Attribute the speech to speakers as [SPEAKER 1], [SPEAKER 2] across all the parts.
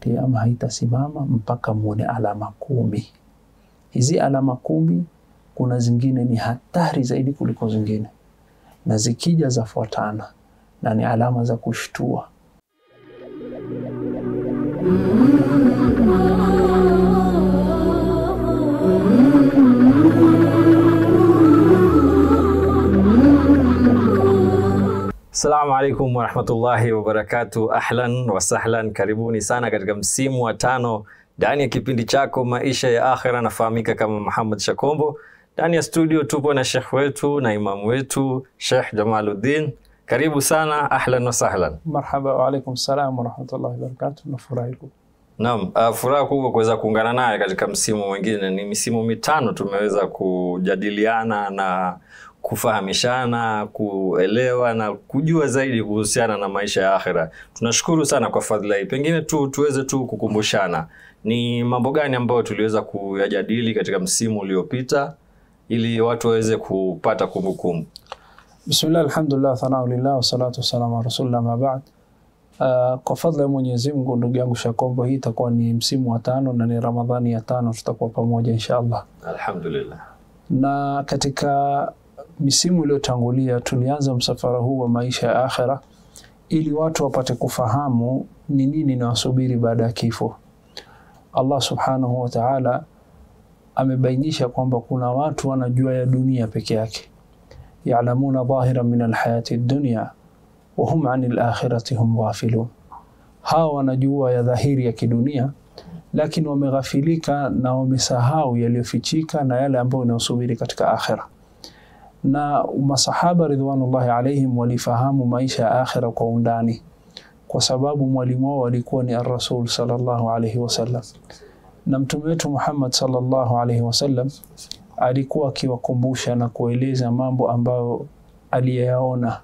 [SPEAKER 1] kiama haitasimama mpaka muone alama kumi. Hizi alama kumi, kuna zingine ni hatari zaidi kuliko zingine, na zikija zafuatana na ni alama za kushtua.
[SPEAKER 2] Assalamu alaikum warahmatullahi wabarakatu. Ahlan wasahlan, karibuni sana katika msimu wa tano ndani ya kipindi chako maisha ya akhira. Nafahamika kama Muhammad Shakombo. Ndani ya studio tupo na shekh wetu na imamu wetu Shekh Jamaluddin. Karibu sana, ahlan wasahlan.
[SPEAKER 1] Marhaba, waalaikum salam warahmatullahi wabarakatuh. Nafurahi ku
[SPEAKER 2] Naam, uh, furaha kubwa kuweza kuungana naye katika msimu mwingine. Ni misimu mitano tumeweza kujadiliana na kufahamishana, kuelewa na kujua zaidi kuhusiana na maisha ya akhira. Tunashukuru sana kwa fadhila hii. Pengine tu tuweze tu kukumbushana ni mambo gani ambayo tuliweza kuyajadili katika msimu uliopita ili watu waweze kupata kumbukumbu.
[SPEAKER 1] Bismillah, alhamdulillah, thanau lillah, wassalatu wassalamu ala rasulillah, ma ba'd. Uh, kwa fadhila ya Mwenyezi Mungu, ndugu yangu Shakombo, hii itakuwa ni msimu wa tano na ni Ramadhani ya tano, tutakuwa pamoja insha Allah.
[SPEAKER 2] Alhamdulillah.
[SPEAKER 1] Na katika misimu iliyotangulia tulianza msafara huu wa maisha ya akhira ili watu wapate kufahamu ni nini inawasubiri baada ya kifo. Allah subhanahu wa ta'ala amebainisha kwamba kuna watu wanajua ya dunia peke yake, yalamuna dhahira min alhayati dunya wa hum ani lakhirati hum ghafilun. Hawa wanajua ya dhahiri ya kidunia, lakini wameghafilika na wamesahau yaliyofichika na yale ambayo inayosubiri katika akhira na masahaba ridwanullahi alaihim walifahamu maisha ya akhira kwa undani, kwa sababu mwalimu wao alikuwa ni ar-Rasul sallallahu alaihi wasallam, na mtume wetu Muhammad sallallahu alaihi wasallam alikuwa akiwakumbusha na kueleza mambo ambayo aliyaona,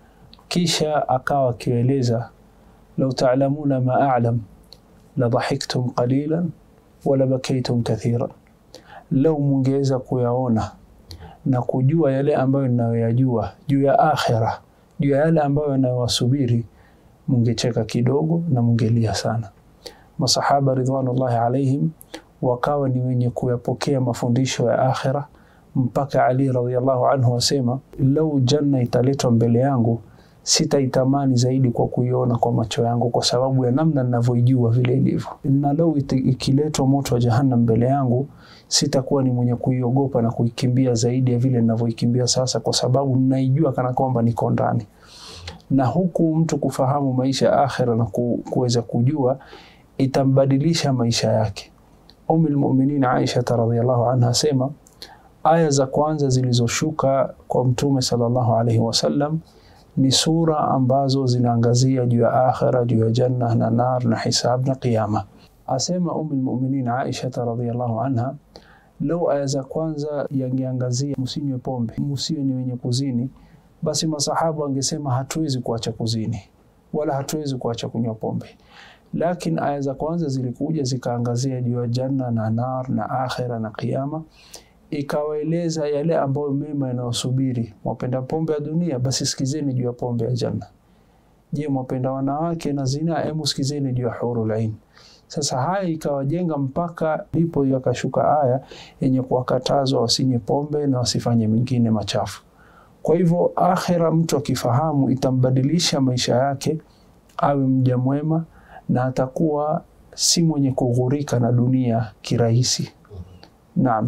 [SPEAKER 1] kisha akawa akieleza, lau ta'lamuna ma a'lam la dhahiktum qalilan wala bakaytum kathiran, lau mungeweza kuyaona na kujua yale ambayo ninayoyajua juu ya akhira, juu ya yale ambayo yanayowasubiri, mungecheka kidogo na mungelia sana. Masahaba ridwanullahi alaihim wakawa ni wenye kuyapokea mafundisho ya akhira, mpaka Ali radhiallahu anhu wasema, lau janna italetwa mbele yangu sitaitamani zaidi kwa kuiona kwa macho yangu, kwa sababu ya namna ninavyoijua vile ilivyo, na lau ikiletwa moto wa jahannam mbele yangu sitakuwa ni mwenye kuiogopa na kuikimbia zaidi ya vile ninavyoikimbia sasa, kwa sababu ninaijua kana kwamba niko ndani. Na huku mtu kufahamu maisha ya akhira na kuweza kujua itambadilisha maisha yake. Ummu lmuminin Aisha radhiallahu anha asema aya za kwanza zilizoshuka kwa Mtume sallallahu alaihi wasallam ni sura ambazo zinaangazia juu ya akhira, juu ya janna na nar na hisab na qiyama. Asema Ummu lmuminin Aisha radhiallahu anha Lau aya za kwanza yangeangazia msinywe pombe, msiwe ni wenye kuzini, basi masahaba wangesema hatuwezi kuacha kuzini wala hatuwezi kuacha kunywa pombe. Lakini aya za kwanza zilikuja zikaangazia juu ya janna na nar na akhira na qiyama, ikawaeleza yale ambayo mema yanayosubiri. Mwapenda pombe ya dunia, basi sikizeni juu ya pombe ya janna. Je, mwapenda wanawake na zina? Hebu sikizeni juu ya hurul ain. Sasa haya ikawajenga mpaka ndipo yakashuka aya yenye kuwakatazwa wasinywe pombe na wasifanye mengine machafu. Kwa hivyo, akhira mtu akifahamu itambadilisha maisha yake, awe mja mwema na atakuwa si mwenye kughurika na dunia kirahisi. Naam.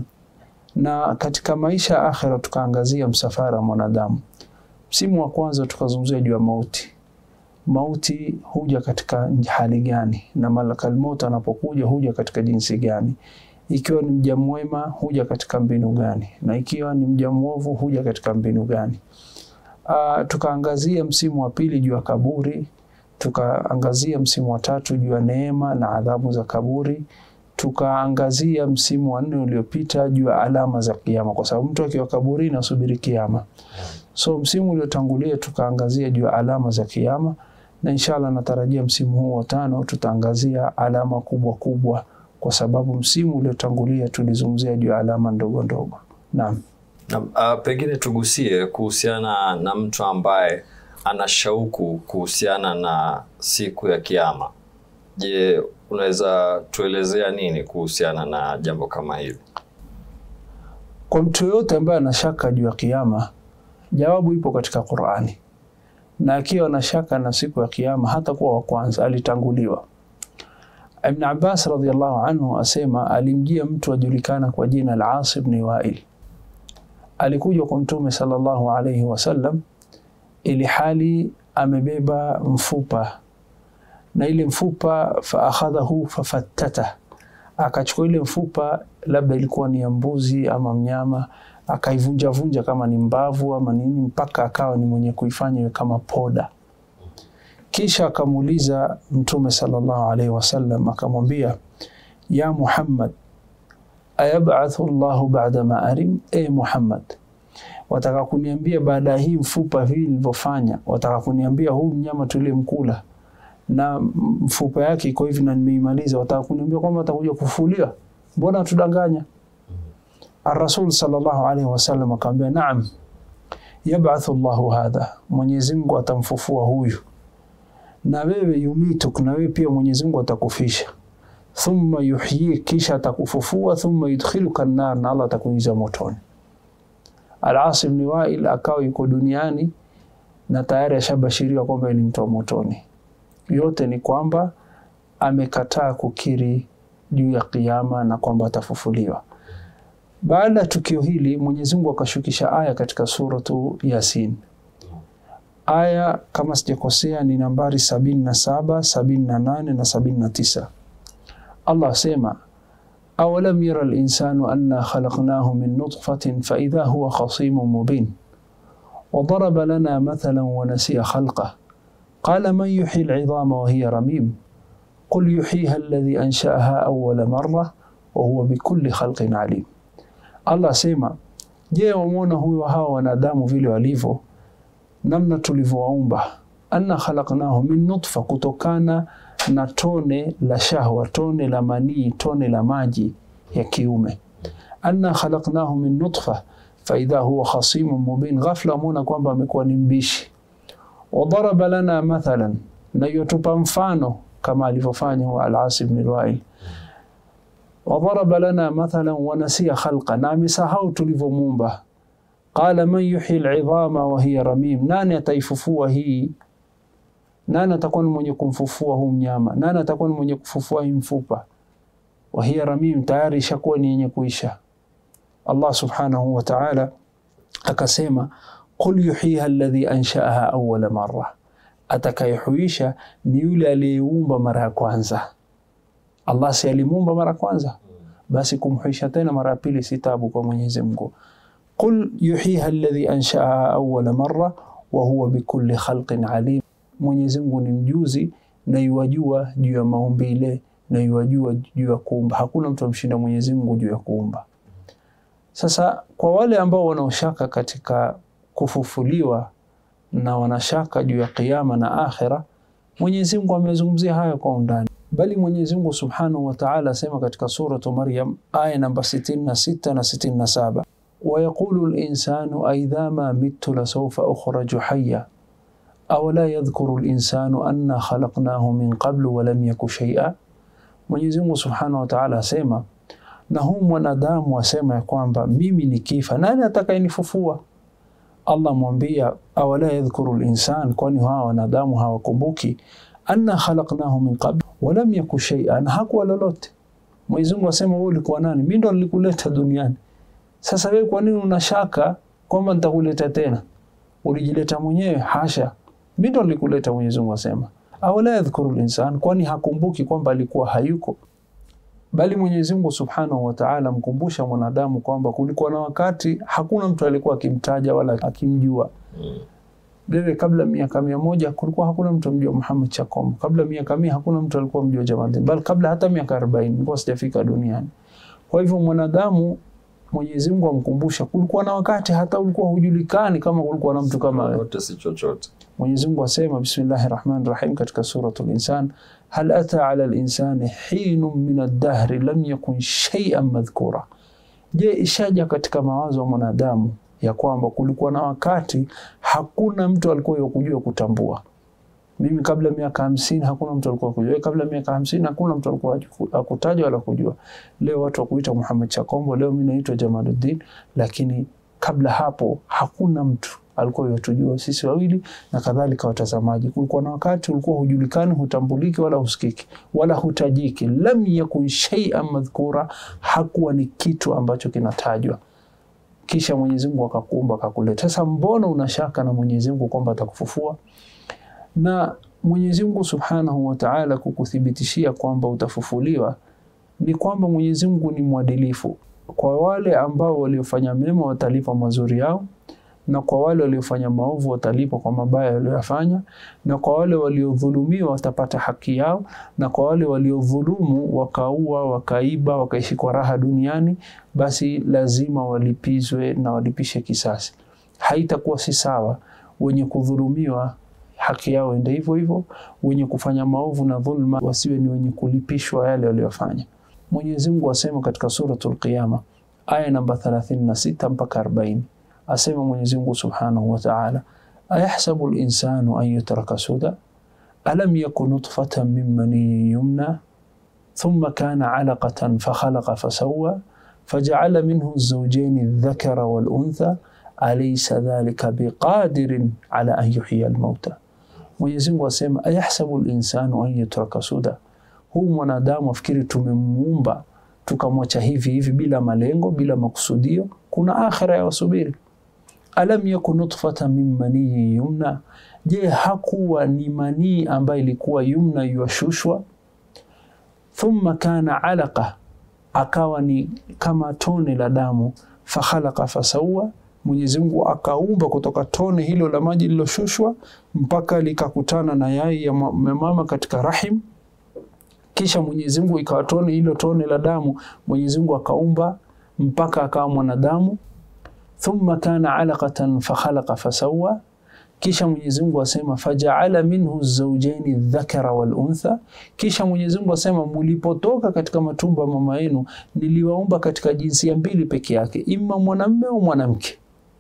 [SPEAKER 1] Na katika maisha ya akhira tukaangazia msafara wa mwanadamu. Msimu wa kwanza tukazungumzia juu ya mauti mauti huja katika hali gani, na malakal maut anapokuja huja katika jinsi gani? Ikiwa ni mja mwema huja katika mbinu gani, na ikiwa ni mja mwovu huja katika mbinu gani? Uh, tukaangazia msimu wa pili juu ya kaburi, tukaangazia msimu wa tatu juu ya neema na adhabu za kaburi, tukaangazia msimu wa nne uliopita juu ya alama za kiyama, kwa sababu mtu akiwa kaburini asubiri kiyama. So msimu uliotangulia tukaangazia juu ya alama za kiyama na inshallah natarajia msimu huu wa tano tutaangazia alama kubwa kubwa, kwa sababu msimu uliotangulia tulizungumzia juu ya alama ndogo ndogo. Naam.
[SPEAKER 2] Na, uh, pengine tugusie kuhusiana na mtu ambaye ana shauku kuhusiana na siku ya Kiyama. Je, unaweza tuelezea nini kuhusiana na jambo kama hili?
[SPEAKER 1] Kwa mtu yoyote ambaye ana shaka juu ya kiyama, jawabu ipo katika Qur'ani, na akiwa na shaka na siku ya kiyama hata kuwa wa kwanza, alitanguliwa. Ibn Abbas radhiallahu anhu asema alimjia mtu ajulikana kwa jina la As ibn Wail, alikuja kwa Mtume sallallahu alayhi wasallam ili hali amebeba mfupa na ile mfupa faakhadhahu fafattata, akachukua ile mfupa, labda ilikuwa ni ya mbuzi ama mnyama, akaivunjavunja kama ni mbavu ama nini, mpaka akawa ni mwenye kuifanya iwe kama poda. Kisha akamuuliza Mtume sallallahu alaihi wasallam, akamwambia ya Muhammad, ayabathu llahu bada ma arim, e Muhammad, wataka kuniambia baada ya hii mfupa vile nilivyofanya, wataka kuniambia huu mnyama tulimkula na mfupa yake iko hivi na nimeimaliza, wataka kuniambia kwamba atakuja kufufuliwa? Mbona tudanganya? Ar-Rasul sallallahu alaihi wasallam akamwambia, naam, yabathu llahu hadha, Mwenyezi Mungu atamfufua huyu, na wewe yumituk, na wewe pia Mwenyezi Mungu atakufisha, thumma yuhyik, kisha atakufufua, thumma yudkhiluka an-nar, na Allah atakuingiza motoni. Al-As ibn Wail akawa yuko duniani na tayari ashabashiriwa kwamba ni mtu wa motoni. Yote ni kwamba amekataa kukiri juu ya kiyama na kwamba atafufuliwa. Baada ya tukio hili, Mwenyezi Mungu akashukisha aya katika suratu Yasin. Aya kama sijakosea ni nambari sabini na saba, sabini na nane na sabini na tisa. Allah asema awalam yara linsanu anna khalaqnahu min nutfatin faidha huwa khasimun mubin wadaraba lana mathalan wanasiya khalqah قال من يحيي العظام وهي رميم قل يحييها الذي أنشأها أول مرة وهو بكل خلق عليم Allah asema je wamwona huyo hawa wanadamu vile walivyo namna tulivyowaumba anna khalaqnahu min nutfa kutokana na tone la shahwa tone la manii tone la maji ya kiume anna khalaqnahu min nutfa faidha huwa khasimun mubin ghafla mwona kwamba amekuwa ni mbishi wadaraba lana mathalan, na yotupa mfano kama alivyofanya huwa Al-As ibn al-Wail. Wadaraba lana mathalan wanasiya khalqa, na amesahau tulivyomuumba. Qala man yuhyi al-idhama wa hiya ramim, nani ataifufua hii? Nani atakuwa ni mwenye kumfufua huu mnyama? Nani atakuwa ni mwenye kufufua hii mfupa? Wa hiya ramim, tayari ishakuwa ni yenye kuisha. Allah subhanahu wa ta'ala akasema Qul yuhyiha alladhi anshaaha awwala marra, atakayehuisha ni yule aliyeumba mara ya kwanza. Allah si alimuumba mara ya kwanza, basi kumhuisha tena mara ya pili si tabu kwa Mwenyezi Mungu. Qul yuhyiha alladhi anshaaha awwala marra wa huwa bikulli khalqin alim, Mwenyezi Mungu ni mjuzi na yuwajua juu ya maumbile na yuwajua juu ya kuumba. Hakuna mtu amshinda Mwenyezi Mungu juu ya kuumba. Sasa kwa wale ambao wanaoshaka katika kufufuliwa na wanashaka juu ya kiyama na akhira, Mwenyezi Mungu amezungumzia haya kwa undani, bali Mwenyezi Mungu Subhanahu wa Ta'ala asema katika suratu Maryam aya namba 66 na 67, wa yaqulu al-insanu aidha ma mittu la sawfa ukhraju hayya awala yadhkuru al-insanu anna khalaqnahu min qablu wa lam yaku shay'a. Mwenyezi Mungu Subhanahu wa Ta'ala asema, na huu mwanadamu asema ya kwamba mimi nikifa, nani atakayenifufua? Allah mwambia awala yadhkuru linsan, kwani hawa wanadamu hawakumbuki anna khalaqnahu min qabl walam yaku shay'an, hakuwa lolote. Mwenyezi Mungu asema wewe ulikuwa nani? Mimi ndo nilikuleta duniani. Sasa wewe kwa nini unashaka kwamba nitakuleta tena? Ulijileta mwenyewe? Hasha, mimi ndo nilikuleta. Mwenyezi Mungu asema awala yadhkuru linsan, kwani hakumbuki kwamba alikuwa hayuko bali Mwenyezi Mungu Subhanahu wa Ta'ala mkumbusha mwanadamu kwamba kulikuwa na wakati hakuna mtu alikuwa akimtaja wala akimjua. Wewe kabla miaka mia moja kulikuwa hakuna mtu amjua Muhammad Chakombo. Kabla miaka mia hakuna mtu alikuwa mjua Jamaluddin. Bali kabla hata miaka 40 nilikuwa sijafika duniani. Kwa hivyo mwanadamu Mwenyezi Mungu amkumbusha kulikuwa na wakati hata ulikuwa hujulikani kama kulikuwa na mtu kama wewe.
[SPEAKER 2] Yote si chochote.
[SPEAKER 1] Mwenyezi Mungu asema bismillahir rahmanir rahim katika suratul insan hal ata ala linsani hinun min ad-dahri lam yakun shay'an madhkura, je, ishaja katika mawazo ya mwanadamu ya kwamba kulikuwa na wakati hakuna mtu alikuwa yakujua kutambua. Mimi kabla miaka hamsini hakuna mtu alikuwa kujua. Kabla miaka hamsini hakuna mtu alikuwa akutajwa wala kujua. Leo watu wakuita Muhammad Chakombo, leo mimi naitwa Jamaluddin, lakini kabla hapo hakuna mtu alikuwa yatujua sisi wawili na kadhalika watazamaji. Kulikuwa na wakati ulikuwa hujulikani, hutambuliki wala husikiki wala hutajiki. Lam yakun shay'an madhkura, hakuwa ni kitu ambacho kinatajwa. Kisha Mwenyezi Mungu akakuumba akakuleta. Sasa mbona unashaka na Mwenyezi Mungu kwamba atakufufua? Na Mwenyezi Mungu Subhanahu wa Ta'ala kukuthibitishia kwamba utafufuliwa ni kwamba Mwenyezi Mungu ni mwadilifu. Kwa wale ambao waliofanya mema watalipa mazuri yao na kwa wale waliofanya maovu watalipwa kwa mabaya waliyofanya, na kwa wale waliodhulumiwa watapata haki yao, na kwa wale waliodhulumu wakaua, wakaiba, wakaishi kwa raha duniani, basi lazima walipizwe na walipishe kisasi. Haitakuwa si sawa wenye kudhulumiwa haki yao ende hivyo hivyo, wenye kufanya maovu na dhulma wasiwe ni wenye kulipishwa yale waliyofanya. Mwenyezi Mungu asema katika Suratul Qiyama aya namba 36 mpaka 40 asema Mwenyezi Mungu Subhanahu wa Ta'ala, ayahsabu al-insanu an yutraka suda alam yakun nutfatan min maniyyin yumna thumma kana 'alaqatan fakhalaqa fasawwa faja'ala minhu az-zawjayn adh-dhakara wal-untha alaysa dhalika biqadirin 'ala an yuhyiya al-mauta. Mwenyezi Mungu asema ayahsabu al-insanu an yutraka suda, huu mwanadamu afikiri tumemuumba tukamwacha hivi hivi bila malengo bila makusudio, kuna akhira ya wasubiri alam yakun nutfatan min maniyi yumna, je, hakuwa ni manii ambayo ilikuwa yumna yuashushwa? Thumma kana alaqa, akawa ni kama tone la damu. Fakhalaqa fasawa, Mwenyezi Mungu akaumba kutoka tone hilo la maji liloshushwa mpaka likakutana na yai ya mama katika rahim. Kisha Mwenyezi Mungu ikawa tone hilo tone la damu, Mwenyezi Mungu akaumba mpaka akawa mwanadamu thumma kana alaqatan fakhalaqa fasawa, kisha Mwenyezi Mungu asema fajaala minhu zawjaini dhakara wal untha. Kisha Mwenyezi Mungu asema mulipotoka katika matumbo ya mama yenu niliwaumba katika jinsia mbili peke yake, imma mwanamume au mwanamke.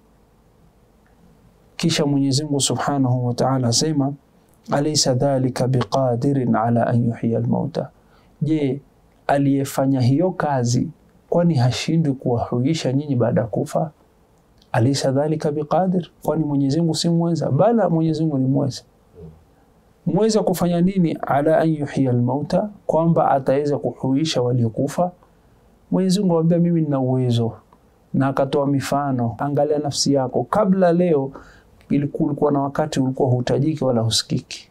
[SPEAKER 1] Kisha Mwenyezi Mungu Subhanahu wa Ta'ala asema alaysa dhalika biqadirin ala an yuhyiya almauta, je, aliyefanya hiyo kazi kwani hashindwi kuwahuisha nyinyi baada ya kufa? Alaysa dhalika biqadir, kwani Mwenyezi Mungu si mweza? Bala, Mwenyezi Mungu ni mweza. Mweza kufanya nini? Ala an yuhyiya almauta, kwamba ataweza kuhuisha waliokufa. Mwenyezi Mungu anambia mimi nina uwezo, na akatoa mifano. Angalia nafsi yako, kabla leo ilikuwa na wakati ulikuwa hutajiki wala husikiki.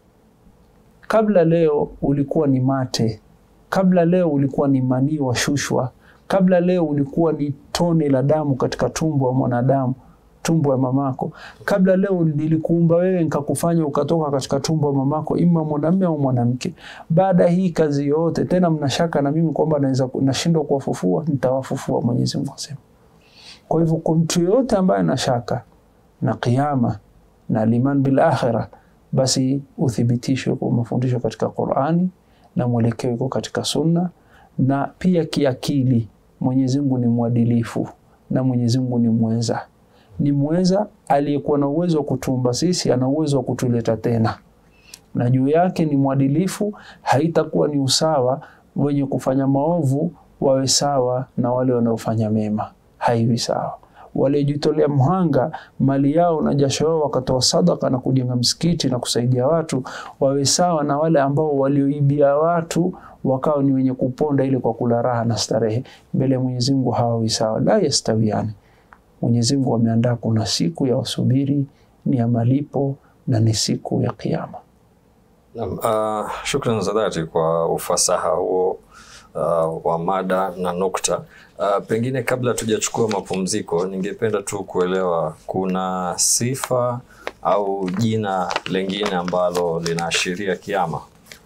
[SPEAKER 1] Kabla leo ulikuwa ni mate, kabla leo ulikuwa ni manii washushwa kabla leo ulikuwa ni tone la damu katika tumbo wa mwanadamu, tumbo ya mamako. Kabla leo nilikuumba wewe nikakufanya ukatoka katika tumbo ya mamako, ima mwanamume au mwanamke. Baada hii kazi yote tena mnashaka na mimi kwamba naweza nashindwa kuwafufua? Nitawafufua, Mwenyezi Mungu asema. Kwa hivyo kwa mtu yoyote ambaye anashaka na kiyama na liman bil akhirah, basi uthibitishwe kwa mafundisho katika Qur'ani na mwelekeo iko katika Sunna na pia kiakili. Mwenyezi Mungu ni mwadilifu na Mwenyezi Mungu ni mweza, ni mweza aliyekuwa na uwezo wa kutuumba sisi, ana uwezo wa kutuleta tena, na juu yake ni mwadilifu. Haitakuwa ni usawa wenye kufanya maovu wawe sawa na wale wanaofanya mema, haiwi sawa. Waliojitolea mhanga mali yao na jasho yao wakatoa sadaka na kujenga msikiti na kusaidia watu wawe sawa na wale ambao walioibia watu wakawa ni wenye kuponda ili kwa kula raha na starehe mbele ya Mwenyezi Mungu, hawawi sawa, la yastawiani. Mwenyezi Mungu ameandaa kuna siku ya wasubiri, ni ya malipo na ni siku ya Kiyama.
[SPEAKER 2] Naam, uh, shukran za dhati kwa ufasaha huo uh, wa mada na nukta. Uh, pengine kabla tujachukua mapumziko, ningependa tu kuelewa kuna sifa au jina lengine ambalo linaashiria kiama.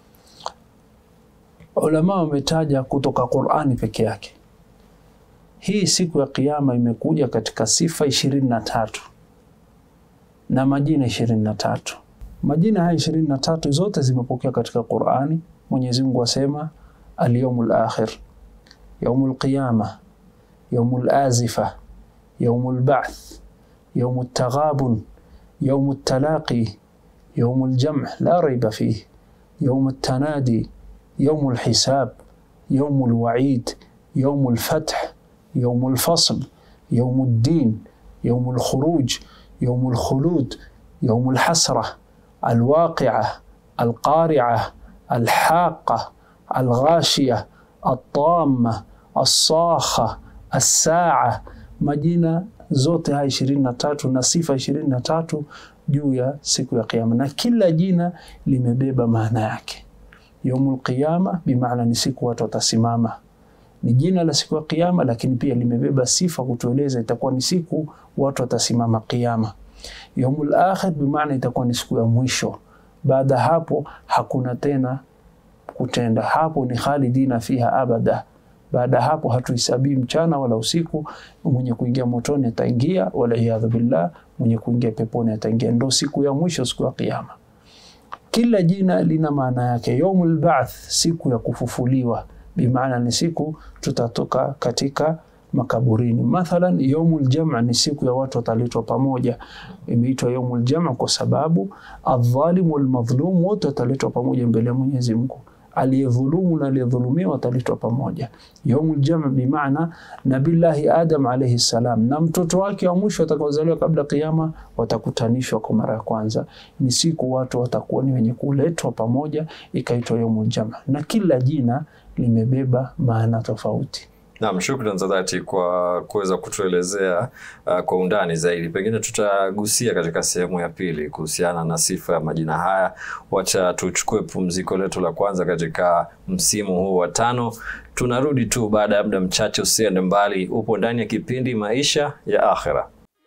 [SPEAKER 1] Ulama wametaja kutoka Qur'ani peke yake. Hii siku ya Kiyama imekuja katika sifa ishirini na tatu na majina ishirini na tatu. Majina haya ishirini na tatu zote zimepokea katika Qur'ani. Mwenyezi Mungu asema al-yawmul akhir, yawmul qiyama, yawmul azifa, yawmul ba'th, yawmut taghabun, yawmut talaqi, يوم الجمع لا ريب فيه يوم التنادي يوم الحساب يوم الوعيد يوم الفتح يوم الفصل يوم الدين يوم الخروج يوم الخلود يوم الحسرة الواقعة القارعة الحاقة الغاشية الطامة الصاخة الساعة majina zote haya ishirini na tatu na sifa ishirini na tatu juu ya siku ya Kiyama, na kila jina limebeba maana yake. Yaumul Qiyama bimaana ni siku watu watasimama, ni jina la siku ya Kiyama, lakini pia limebeba sifa kutueleza itakuwa ni siku watu watasimama Kiyama. Yaumul Akhir bimaana itakuwa ni siku ya mwisho. Baada hapo hakuna tena kutenda, hapo ni khalidina fiha abada. Baada ya hapo hatuhesabii mchana wala usiku. Mwenye kuingia motoni ataingia, waliyadhu billah, mwenye kuingia peponi ataingia. Ndo siku ya mwisho, siku ya Kiyama. Kila jina lina maana yake. Yaumul ba'th, siku ya kufufuliwa, bimaana ni siku tutatoka katika makaburini. Mathalan, yaumul jam' ni siku ya watu wataletwa pamoja. Imeitwa yaumul jam' kwa sababu adh-dhalim wal madhlum wote wataletwa pamoja mbele ya Mwenyezi Mungu aliyedhulumu na aliyedhulumiwa wataletwa pamoja. Yaumul jam' bimaana Nabillahi Adam alayhi salam na mtoto wake wa mwisho atakaozaliwa kabla kiyama watakutanishwa kwa mara ya kwanza. Ni siku watu watakuwa ni wenye kuletwa pamoja, ikaitwa yaumul jam', na kila jina limebeba maana tofauti.
[SPEAKER 2] Naam, shukran za dhati kwa kuweza kutuelezea uh, kwa undani zaidi. Pengine tutagusia katika sehemu ya pili kuhusiana na sifa ya majina haya. Wacha tuchukue pumziko letu la kwanza katika msimu huu wa tano. Tunarudi tu baada ya muda mchache, usiende mbali. Upo ndani ya kipindi Maisha ya Akhera.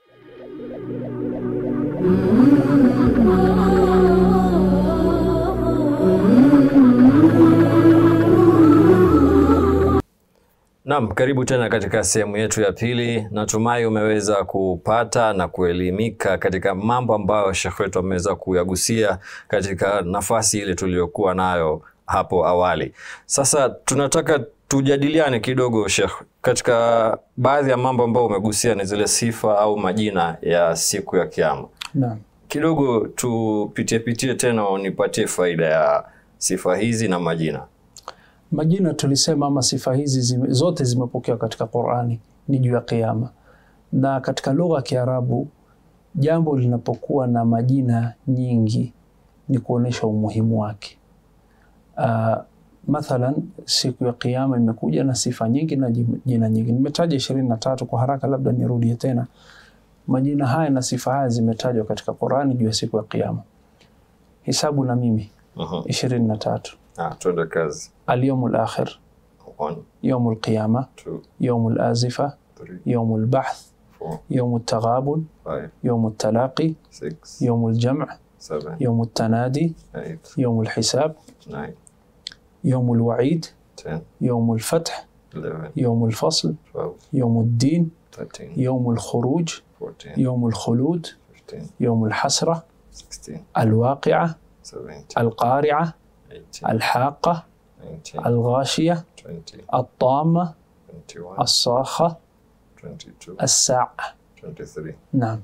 [SPEAKER 2] Naam, karibu tena katika sehemu yetu ya pili. Natumai umeweza kupata na kuelimika katika mambo ambayo Sheikh wetu ameweza kuyagusia katika nafasi ile tuliyokuwa nayo hapo awali. Sasa tunataka tujadiliane kidogo Sheikh, katika baadhi ya mambo ambayo umegusia ni zile sifa au majina ya siku ya Kiyama.
[SPEAKER 1] Naam.
[SPEAKER 2] Kidogo tupitie pitie tena, unipatie faida ya sifa hizi na majina.
[SPEAKER 1] Majina tulisema ama sifa hizi zime, zote zimepokewa katika Qur'ani ni juu ya Kiyama, na katika lugha ya Kiarabu jambo linapokuwa na majina nyingi ni kuonesha umuhimu wake. Uh, mathalan siku ya Kiyama imekuja na sifa nyingi na jina nyingi. Nimetaja ishirini na tatu kwa haraka, labda nirudie tena. Majina haya na sifa haya zimetajwa katika Qur'ani juu ya siku ya Kiyama. Hisabu na mimi
[SPEAKER 2] Mhm.
[SPEAKER 1] ishirini na tatu.
[SPEAKER 2] Ah, tuende kazi.
[SPEAKER 1] اليوم الآخر
[SPEAKER 2] One,
[SPEAKER 1] يوم القيامة
[SPEAKER 2] two,
[SPEAKER 1] يوم الآزفة
[SPEAKER 2] three,
[SPEAKER 1] يوم البعث
[SPEAKER 2] four,
[SPEAKER 1] يوم التغابن
[SPEAKER 2] five,
[SPEAKER 1] يوم التلاقي
[SPEAKER 2] six,
[SPEAKER 1] يوم الجمع
[SPEAKER 2] seven,
[SPEAKER 1] يوم التنادي
[SPEAKER 2] eight,
[SPEAKER 1] يوم الحساب
[SPEAKER 2] nine,
[SPEAKER 1] يوم الوعيد
[SPEAKER 2] ten,
[SPEAKER 1] يوم الفتح
[SPEAKER 2] eleven,
[SPEAKER 1] يوم الفصل
[SPEAKER 2] twelve,
[SPEAKER 1] يوم الدين
[SPEAKER 2] thirteen,
[SPEAKER 1] يوم الخروج
[SPEAKER 2] fourteen,
[SPEAKER 1] يوم الخلود
[SPEAKER 2] fifteen,
[SPEAKER 1] يوم الحسرة
[SPEAKER 2] sixteen,
[SPEAKER 1] الواقعة
[SPEAKER 2] seventeen,
[SPEAKER 1] القارعة
[SPEAKER 2] eighteen,
[SPEAKER 1] الحاقة
[SPEAKER 2] nineteen,
[SPEAKER 1] الغاشية
[SPEAKER 2] twenty,
[SPEAKER 1] الطامة
[SPEAKER 2] twenty-one,
[SPEAKER 1] الصاخة
[SPEAKER 2] twenty-two,
[SPEAKER 1] الساعة
[SPEAKER 2] twenty-three.
[SPEAKER 1] Naam,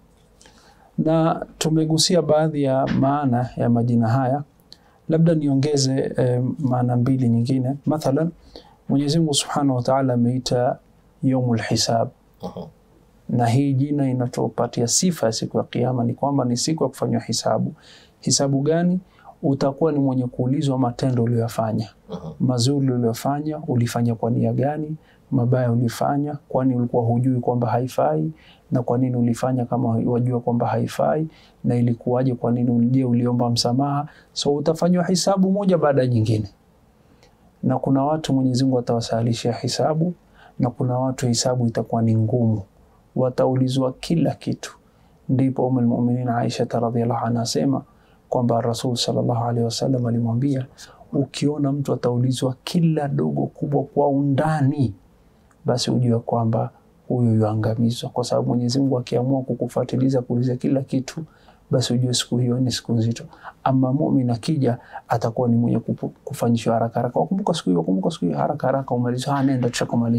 [SPEAKER 1] na tumegusia baadhi ya maana ya majina haya, labda niongeze eh, maana mbili nyingine. Mathalan, Mwenyezi Mungu Subhanahu wa Ta'ala ameita yaumul hisab,
[SPEAKER 2] Mhm.
[SPEAKER 1] na hii jina inatupatia sifa ya siku ya Kiyama, ni kwamba ni siku ya kufanywa hisabu. Hisabu gani? Utakuwa ni mwenye kuulizwa matendo uliyoyafanya
[SPEAKER 2] Mhm.
[SPEAKER 1] mazuri uliyofanya, ulifanya kwa nia gani? Mabaya ulifanya, kwani ulikuwa hujui kwamba haifai? Na kwa nini ulifanya kama wajua kwamba haifai? Na ilikuwaje? Kwa nini? Je, uliomba msamaha? So utafanywa hisabu moja baada ya nyingine, na kuna watu Mwenyezi Mungu atawasahilishia hisabu, na kuna watu hisabu itakuwa ni ngumu, wataulizwa kila kitu. Ndipo Ummul Mu'minin Aisha radhiallahu anha asema kwamba Rasul sallallahu alaihi wasallam alimwambia ukiona mtu ataulizwa kila dogo kubwa kwa undani, basi ujue kwamba huyo yuangamizwa, kwa sababu Mwenyezi Mungu akiamua kukufuatiliza kuuliza kila kitu, basi ujue siku hiyo ni siku nzito. Ama mumin akija atakuwa ni mwenye kupu- kufanyishwa haraka haraka, wakumbuka siku hiyo, wakumbuka siku hiyo, haraka haraka umalizwa, ha, nenda tushakumalizia.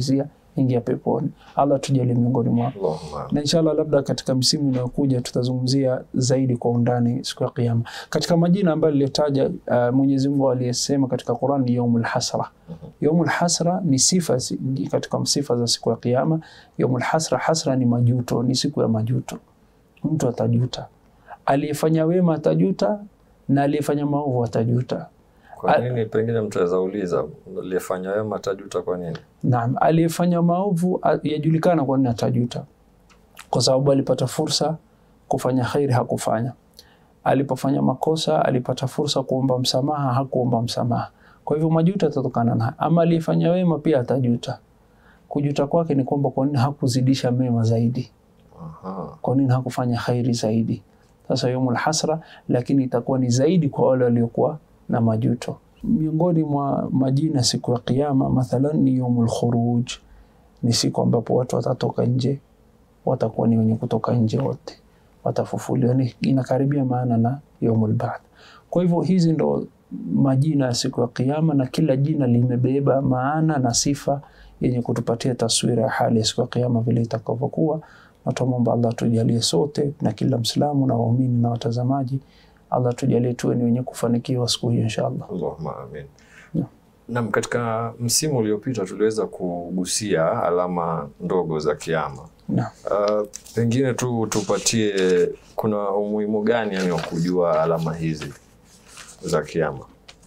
[SPEAKER 1] ingia peponi. Allah tujalie miongoni mwao
[SPEAKER 2] Allahumma.
[SPEAKER 1] na inshallah labda katika misimu inayokuja tutazungumzia zaidi kwa undani siku ya kiyama. Katika majina ambayo niliyotaja, uh, Mwenyezi Mungu aliyesema katika Qur'an ni yaumul hasra. Yaumul hasra ni sifa si- katika sifa za siku ya kiyama. Yaumul hasra, hasra ni majuto, ni siku ya majuto. Mtu atajuta, aliyefanya wema atajuta na aliyefanya maovu atajuta.
[SPEAKER 2] Kwa nini pengine mtu aweza uliza aliyefanya wema atajuta kwa nini?
[SPEAKER 1] Naam, aliyefanya maovu a- yajulikana kwa nini atajuta, kwa sababu alipata fursa kufanya khairi hakufanya. Alipofanya makosa alipata fursa kuomba msamaha hakuomba msamaha. Kwa hivyo majuto yatatokana na ama aliyefanya wema pia atajuta. Kujuta kwake ni kwamba kwa nini hakuzidisha mema zaidi,
[SPEAKER 2] Aha.
[SPEAKER 1] kwa nini hakufanya khairi zaidi. Sasa yaumul hasra, lakini itakuwa ni zaidi kwa wale waliokuwa na majuto. Miongoni mwa majina siku ya Kiyama mathalan ni yaumul khuruj, ni siku ambapo watu watatoka nje, watakuwa ni wenye kutoka nje wote, watafufuliwa. Ni inakaribia maana na yaumul ba'th. Kwa hivyo hizi ndo majina ya siku ya Kiyama, na kila jina limebeba maana na sifa yenye kutupatia taswira ya hali ya siku ya Kiyama vile itakavyokuwa na tumwomba Allah tujalie sote na kila Mslamu na waumini na watazamaji, Allah tujalie tuwe ni wenye kufanikiwa siku hiyo inshallah.
[SPEAKER 2] Allahumma amin.
[SPEAKER 1] Yeah.
[SPEAKER 2] Naam, katika msimu uliopita tuliweza kugusia alama ndogo za kiama.
[SPEAKER 1] Naam.
[SPEAKER 2] Uh, pengine tu tupatie, kuna umuhimu gani yani wa kujua alama hizi za kiama?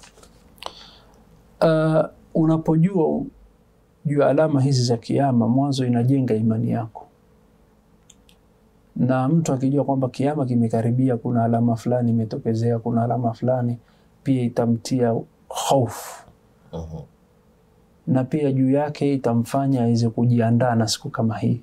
[SPEAKER 1] Uh, unapojua juu ya alama hizi za kiama, mwanzo inajenga imani yako, na mtu akijua kwamba kiama kimekaribia, kuna alama fulani imetokezea, kuna alama fulani, pia itamtia hofu
[SPEAKER 2] Mhm.
[SPEAKER 1] na pia juu yake itamfanya aweze kujiandaa na siku kama hii.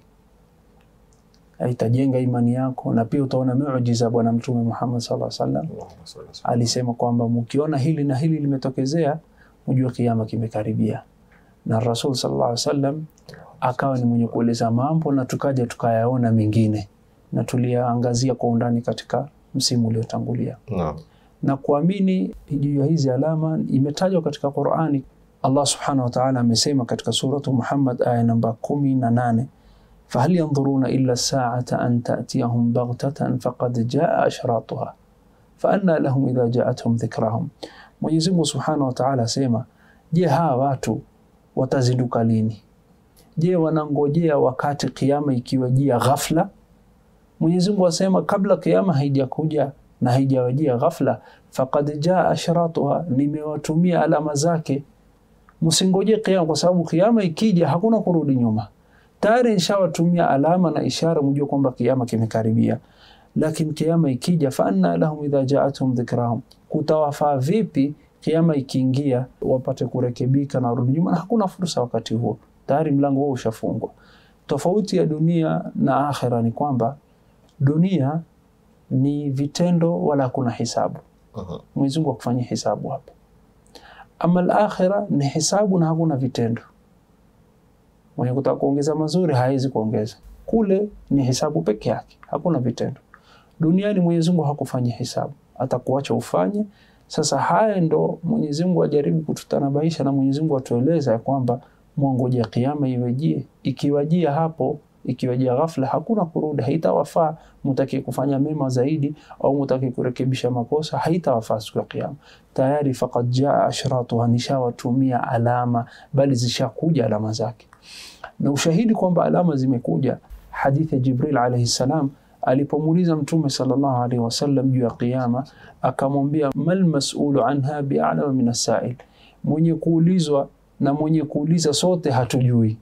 [SPEAKER 1] Itajenga imani yako, na pia utaona miujiza Bwana Mtume Muhammad sallallahu alaihi wasallam
[SPEAKER 2] Allahumma salli wa sallim.
[SPEAKER 1] alisema kwamba mkiona hili na hili limetokezea, mjue kiama kimekaribia. Na Rasul sallallahu alaihi wasallam akawa ni mwenye kueleza mambo na tukaja tukayaona mengine na tuliyaangazia kwa undani katika msimu uliotangulia.
[SPEAKER 2] Naam.
[SPEAKER 1] Na kuamini juu ya hizi alama imetajwa katika Qur'ani. Allah subhanahu wa ta'ala amesema katika suratu Muhammad aya namba kumi na nane fahal yanzuruna illa saata an ta'tiyahum baghtatan faqad jaa ashratuha faanna lahum idha jaathum dhikrahum. Mwenyezi Mungu subhanahu wa ta'ala asema, je, hawa watu watazinduka lini? Je, wanangojea wakati kiama ikiwajia ghafla? Mwenyezi Mungu asema kabla kiama haijakuja na haijawajia ghafla, faqad jaa ashratuha, nimewatumia alama zake. Msingoje kiama, kwa sababu kiama ikija hakuna kurudi nyuma. Tayari nishawatumia alama na ishara, mjue kwamba kiama kimekaribia. Lakini kiama ikija, fa anna lahum idha jaathum dhikrahum, kutawafaa vipi kiama ikiingia wapate kurekebika na warudi nyuma? Na hakuna fursa wakati huo, tayari mlango huo ushafungwa. Tofauti ya dunia na akhira ni kwamba dunia ni vitendo wala hakuna hisabu.
[SPEAKER 2] Mhm.
[SPEAKER 1] Mwenyezi Mungu akufanyia hisabu hapa. Ama al-akhira ni hisabu na hakuna vitendo. Mwenye kutaka kuongeza mazuri hawezi kuongeza. Kule ni hisabu peke yake, hakuna vitendo. Duniani Mwenyezi Mungu hakufanyia hisabu, atakuacha ufanye. Sasa haya ndo Mwenyezi Mungu ajaribu kututanabaisha na Mwenyezi Mungu atueleza ya kwamba mwangojea kiama iwajie. Ikiwajia hapo, ikiwajia ghafla, hakuna kurudi, haitawafaa mutaki kufanya mema zaidi au mutaki kurekebisha makosa, haitawafaa siku ya kiama. Tayari faqad jaa ashratuha, nishawatumia alama, bali zishakuja alama zake. Na ushahidi kwamba alama zimekuja, hadithi ya Jibril alayhi salam alipomuuliza Mtume sallallahu alaihi wasallam juu ya kiama, akamwambia mal mas'ulu anha bi'alama min as-sa'il, mwenye kuulizwa na mwenye kuuliza sote hatujui.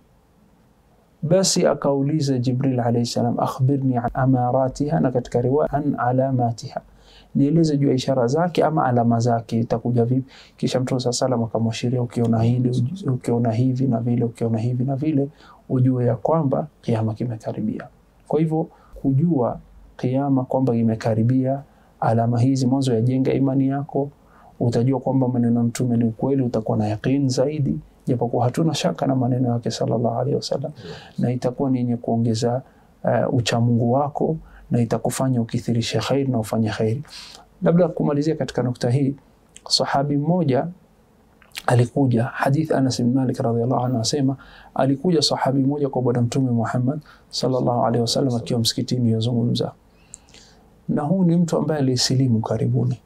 [SPEAKER 1] Basi akauliza Jibril alayhi salam, akhbirni an amaratiha, na katika riwaya an alamatiha, nieleze juu ya ishara zake ama alama zake itakuja vipi? Kisha Mtume saa salam akamwashiria, ukiona hili, uj- ukiona hivi na vile, ukiona hivi na vile, ujue ya kwamba kiama kimekaribia. Kwa hivyo kujua kiama kwamba imekaribia, alama hizi mwanzo yajenga imani yako, utajua kwamba maneno ya Mtume ni ukweli, utakuwa na yaqin zaidi, japokuwa hatuna shaka na maneno yake sallallahu alaihi wasallam, na itakuwa ni yenye kuongeza uh, uchamungu wako na itakufanya ukithirishe khairi na ufanye khairi. Labda kumalizia katika nukta hii, sahabi mmoja alikuja hadith Anas bin Malik radhiallahu anhu asema alikuja sahabi mmoja kwa bwana mtume Muhammad sallallahu alaihi wasallam akiwa msikitini yazungumza na huu ni mtu ambaye alisilimu karibuni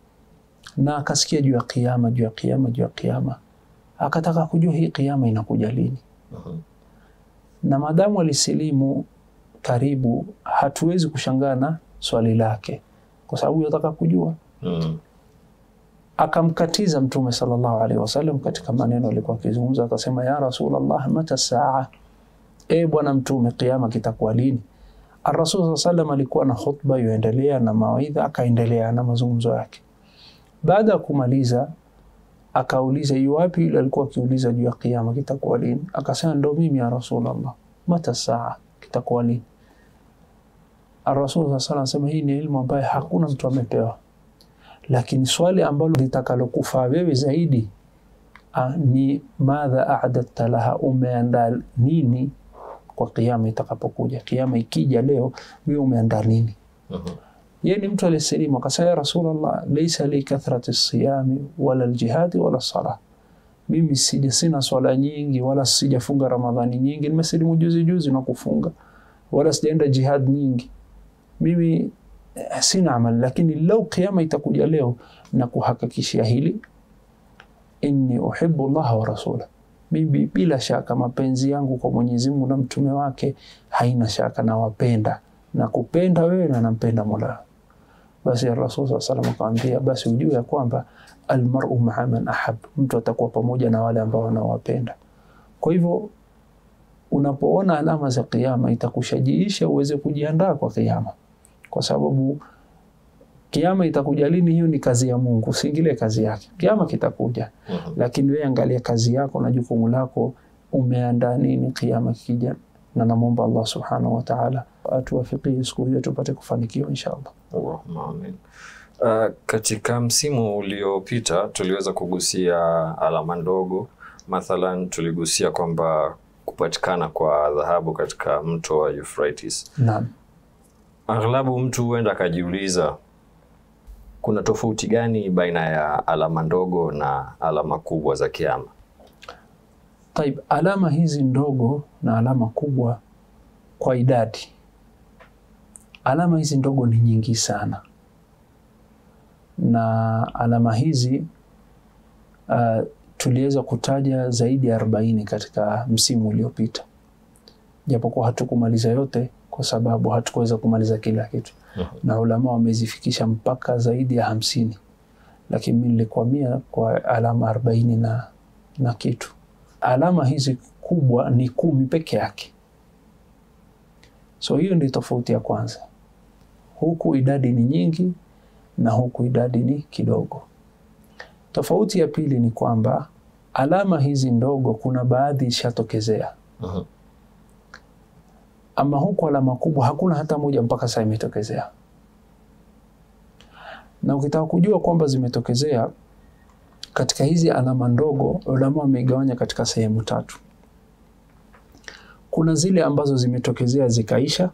[SPEAKER 1] na akasikia juu ya kiyama juu ya kiyama juu ya kiyama akataka kujua hii kiyama inakuja lini
[SPEAKER 2] Mhm.
[SPEAKER 1] na maadamu alisilimu karibu hatuwezi kushangaa na swali lake kwa sababu yataka kujua
[SPEAKER 2] Mm.
[SPEAKER 1] akamkatiza mtume sallallahu alaihi wasallam katika maneno alikuwa akizungumza akasema ya rasulallah mata saa e bwana mtume kiama kitakuwa lini arasul saa salam alikuwa na khutba yuendelea na mawaidha akaendelea na mazungumzo yake baada ya kumaliza akauliza yuwapi yule alikuwa akiuliza juu ya kiama kitakuwa lini akasema ndo mimi ya rasulallah mata saa kitakuwa lini arasul saa salam anasema hii ni ilmu ambayo hakuna mtu amepewa lakini swali ambalo litakalokufaa wewe zaidi ah, ni madha adatta laha, umeandaa nini kwa kiama itakapokuja. Kiama ikija leo, wewe umeandaa nini?
[SPEAKER 2] Mhm.
[SPEAKER 1] Yeye ni mtu aliyesilimu akasema, ya Rasulullah, laisa li kathrati siyami wala ljihadi wala sala, mimi sija sina swala nyingi wala sijafunga Ramadhani nyingi, nimesilimu juzi juzi na kufunga, wala sijaenda jihad nyingi mimi eh, sina amali, lakini lau kiama itakuja leo na kuhakikishia hili, inni uhibbu llaha wa rasula, mimi bila shaka mapenzi yangu kwa Mwenyezi Mungu na mtume wake haina shaka, nawapenda na kupenda wewe na nampenda Mola. Basi Rasul saa salam akamwambia, basi ujue ya kwamba almaru maa man ahab, mtu atakuwa pamoja na wale ambao wanawapenda. Kwa hivyo unapoona alama za kiama itakushajiisha uweze kujiandaa kwa kiama kwa sababu kiama itakuja lini, hiyo ni kazi ya Mungu, usiingilie kazi yake. Kiama kitakuja,
[SPEAKER 2] Mhm.
[SPEAKER 1] lakini wewe angalia kazi yako na jukumu lako, umeandaa nini kiama kikija, na namwomba Allah subhanahu wa ta'ala atuwafikie siku hiyo tupate kufanikiwa inshallah.
[SPEAKER 2] Allahumma amin. Uh, katika msimu uliopita tuliweza kugusia alama ndogo, mathalan tuligusia kwamba kupatikana kwa dhahabu katika mto wa Euphrates.
[SPEAKER 1] Naam.
[SPEAKER 2] Aghlabu mtu huenda akajiuliza kuna tofauti gani baina ya alama ndogo na alama kubwa za kiama?
[SPEAKER 1] Taib, alama hizi ndogo na alama kubwa kwa idadi, alama hizi ndogo ni nyingi sana, na alama hizi uh, tuliweza kutaja zaidi ya arobaini katika msimu uliopita, japokuwa hatukumaliza yote kwa sababu hatukuweza kumaliza kila kitu, na ulama wamezifikisha mpaka zaidi ya hamsini, lakini mi nilikwamia kwa alama arobaini na, na kitu alama hizi kubwa ni kumi peke yake. So hiyo ndio tofauti ya kwanza. Huku idadi ni nyingi na huku idadi ni kidogo. Tofauti ya pili ni kwamba alama hizi ndogo kuna baadhi ishatokezea,
[SPEAKER 2] Mhm.
[SPEAKER 1] ama huku alama kubwa hakuna hata moja mpaka sasa imetokezea. Na ukitaka kujua kwamba zimetokezea katika hizi alama ndogo, ulama wameigawanya katika sehemu tatu. Kuna zile ambazo zimetokezea zikaisha,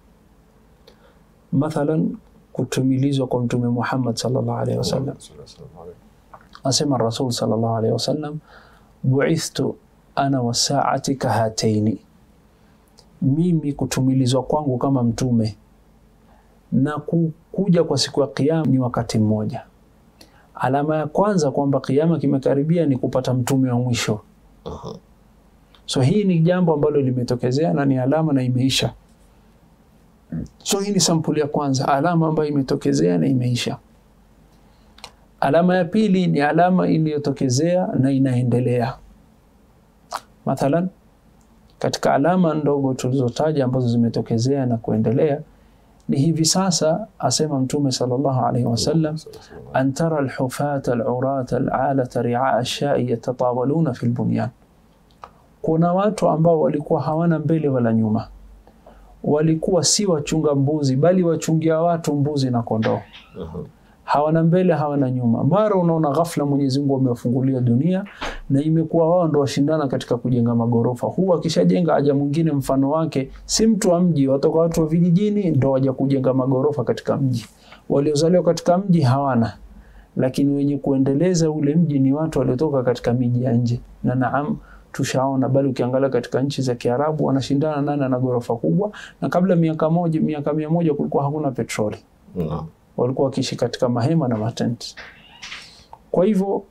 [SPEAKER 1] mathalan kutumilizwa kwa Mtume Muhammad sallallahu alaihi wasallam. Asema Rasul sallallahu alaihi wasallam, buithtu ana wasaati kahataini, mimi kutumilizwa kwangu kama mtume na kuja kwa siku ya Kiyama ni wakati mmoja. Alama ya kwanza kwamba kiama kimekaribia ni kupata mtume wa mwisho.
[SPEAKER 2] Mhm.
[SPEAKER 1] So hii ni jambo ambalo limetokezea na ni alama na imeisha. So hii ni sampuli ya kwanza, alama ambayo imetokezea na imeisha. Alama ya pili ni alama iliyotokezea na inaendelea. Mathalan, katika alama ndogo tulizotaja ambazo zimetokezea na kuendelea ni hivi sasa, asema Mtume sallallahu alaihi wasallam an tara alhufata alurata alalata riaa ashai yatatawaluna fi lbunyan, kuna watu ambao walikuwa hawana mbele wala nyuma, walikuwa si wachunga mbuzi, bali wachungia watu mbuzi na kondoo.
[SPEAKER 2] Mhm.
[SPEAKER 1] Hawana mbele hawana nyuma. Mara unaona ghafla Mwenyezi Mungu amewafungulia dunia na imekuwa wao ndo washindana katika kujenga magorofa. Huu akishajenga aja mwingine mfano wake, si mtu wa mji, watoka watu wa vijijini ndo waja kujenga magorofa katika mji. Waliozaliwa katika mji hawana lakini wenye kuendeleza ule mji ni watu waliotoka katika miji ya nje, na naam, tushaona bali ukiangalia katika nchi za Kiarabu wanashindana nani ana ghorofa kubwa, na kabla miaka moja miaka mia moja kulikuwa hakuna petroli,
[SPEAKER 2] Naam.
[SPEAKER 1] walikuwa wakiishi katika mahema na matenti. Kwa hivyo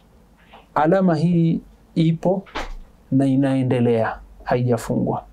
[SPEAKER 1] alama hii ipo na inaendelea, haijafungwa.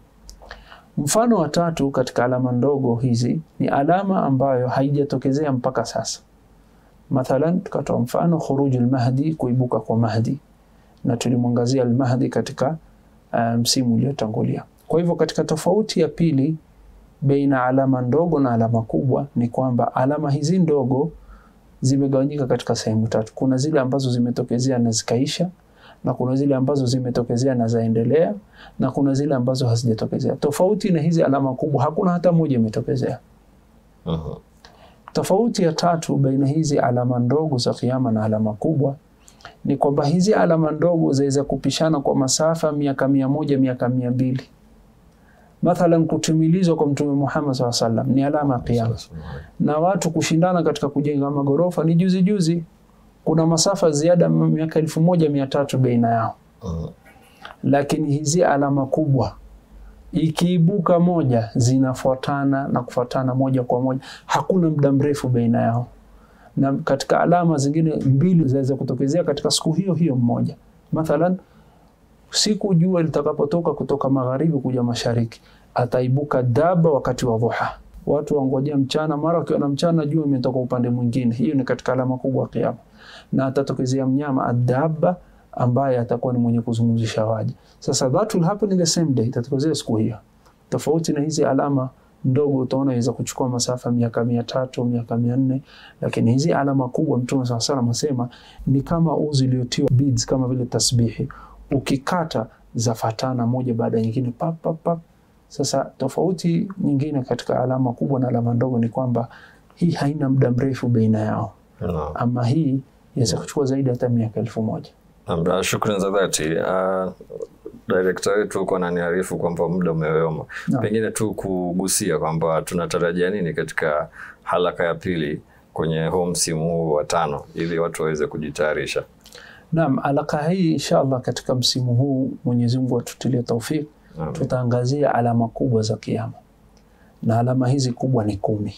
[SPEAKER 1] Mfano wa tatu katika alama ndogo hizi ni alama ambayo haijatokezea mpaka sasa. Mathalan, tukatoa mfano khurujul mahdi, kuibuka kwa Mahdi, na tulimwangazia al-Mahdi katika msimu um, uliotangulia. Kwa hivyo katika tofauti ya pili baina alama ndogo na alama kubwa ni kwamba alama hizi ndogo zimegawanyika katika sehemu tatu. Kuna zile ambazo zimetokezea na zikaisha, na kuna zile ambazo zimetokezea na zaendelea, na kuna zile ambazo hazijatokezea. Tofauti na hizi alama kubwa, hakuna hata moja imetokezea.
[SPEAKER 2] Mhm.
[SPEAKER 1] Tofauti ya tatu baina hizi alama ndogo za kiyama na alama kubwa ni kwamba hizi alama ndogo zaweza kupishana kwa masafa miaka mia moja miaka mia mbili Mathalan, kutumilizwa kwa Mtume Muhammad SAW sallam ni alama ya kiyama, na watu kushindana katika kujenga magorofa ni juzi juzi. Kuna masafa ziada miaka elfu moja mia tatu baina yao,
[SPEAKER 2] Mhm.
[SPEAKER 1] lakini hizi alama kubwa ikiibuka moja zinafuatana na kufuatana moja kwa moja, hakuna muda mrefu baina yao. Na katika alama zingine mbili zaweza kutokezea katika siku hiyo hiyo mmoja. Mathalan, siku jua litakapotoka kutoka magharibi kuja mashariki, ataibuka daba wakati wa dhuha. Watu wangojea mchana, mara wakiona mchana jua imetoka upande mwingine. Hiyo ni katika alama kubwa ya kiyama, na atatokezea mnyama adaba ambaye atakuwa ni mwenye kuzungumzisha waja. Sasa that will happen in the same day, itatokezea siku hiyo, tofauti na hizi alama ndogo utaona inaweza kuchukua masafa miaka mia tatu miaka mia nne lakini hizi alama kubwa Mtume saa salam asema ni kama uzi uliotiwa beads, kama vile tasbihi, ukikata zafatana moja baada ya nyingine pap, pap, pap. Sasa tofauti nyingine katika alama kubwa na alama ndogo ni kwamba hii haina muda mrefu baina yao,
[SPEAKER 2] Naam.
[SPEAKER 1] ama hii inaweza kuchukua zaidi hata miaka elfu moja.
[SPEAKER 2] Naam, Shukran za dhati. Uh, direkta wetu uko ananiarifu kwamba muda umeyoma.
[SPEAKER 1] Naam.
[SPEAKER 2] Pengine tu kugusia kwamba tunatarajia nini katika halaka ya pili kwenye huu msimu huu wa tano ili watu waweze kujitayarisha.
[SPEAKER 1] Naam, alaka hii inshallah katika msimu huu Mwenyezi Mungu atutilie taufik,
[SPEAKER 2] Naam.
[SPEAKER 1] tutaangazia alama kubwa za kiyama, na alama hizi kubwa ni kumi,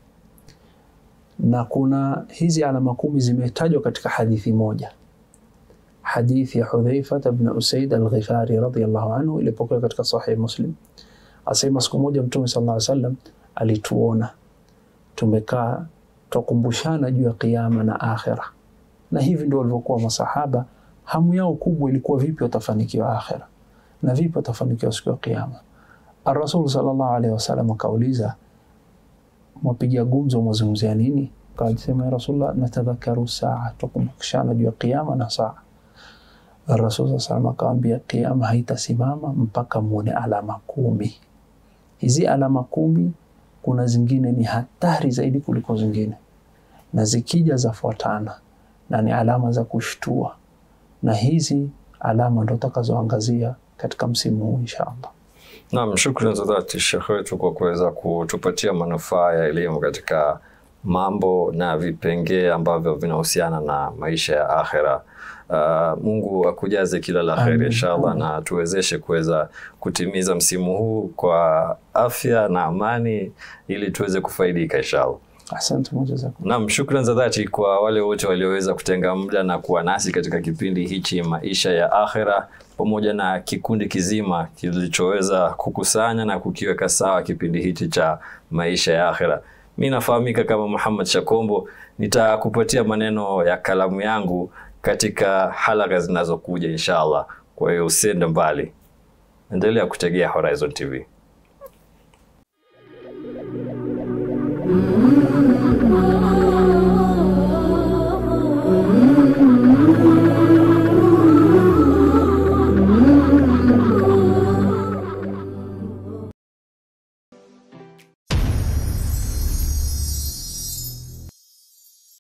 [SPEAKER 1] na kuna hizi alama kumi zimetajwa katika hadithi moja, hadithi ya Hudhaifa ibn Usaid al-Ghifari radhiyallahu anhu, ilipokuwa katika Sahih Muslim. Asema siku moja Mtume sallallahu alaihi wasallam alituona tumekaa twakumbushana juu ya kiyama na akhira na hivi ndio walivyokuwa masahaba. Hamu yao kubwa ilikuwa vipi watafanikiwa akhira na vipi watafanikiwa siku ya kiyama. Arasul sallallahu alaihi wasallam akauliza, mwapiga gumzo, mwazungumzia nini? Akasema, ya Rasulullah, natadhakaru saa, twakumbushana juu ya kiyama na saa. Rasul sallallahu alaihi wasallam akawambia, kiyama haitasimama mpaka muone alama kumi. Hizi alama kumi, kuna zingine ni hatari zaidi kuliko zingine, na zikija zafuatana na ni alama za kushtua, na hizi alama ndo takazoangazia katika msimu huu inshallah.
[SPEAKER 2] Naam, shukran za dhati Sheikh wetu kwa kuweza kutupatia manufaa ya elimu katika mambo na vipengee ambavyo vinahusiana na maisha ya akhera. Uh, Mungu akujaze kila la
[SPEAKER 1] Amin.
[SPEAKER 2] kheri inshallah,
[SPEAKER 1] Amin.
[SPEAKER 2] na tuwezeshe kuweza kutimiza msimu huu kwa afya na amani ili tuweze kufaidika inshallah.
[SPEAKER 1] Asante mujazakum.
[SPEAKER 2] Naam, shukran za dhati kwa wale wote walioweza kutenga muda na kuwa nasi katika kipindi hichi maisha ya akhera, pamoja na kikundi kizima kilichoweza kukusanya na kukiweka sawa kipindi hichi cha maisha ya akhera. Mi nafahamika kama Muhammad Shakombo, nitakupatia maneno ya kalamu yangu katika halaka zinazokuja inshallah. Kwa hiyo usiende mbali, endelea kutegea Horizon TV.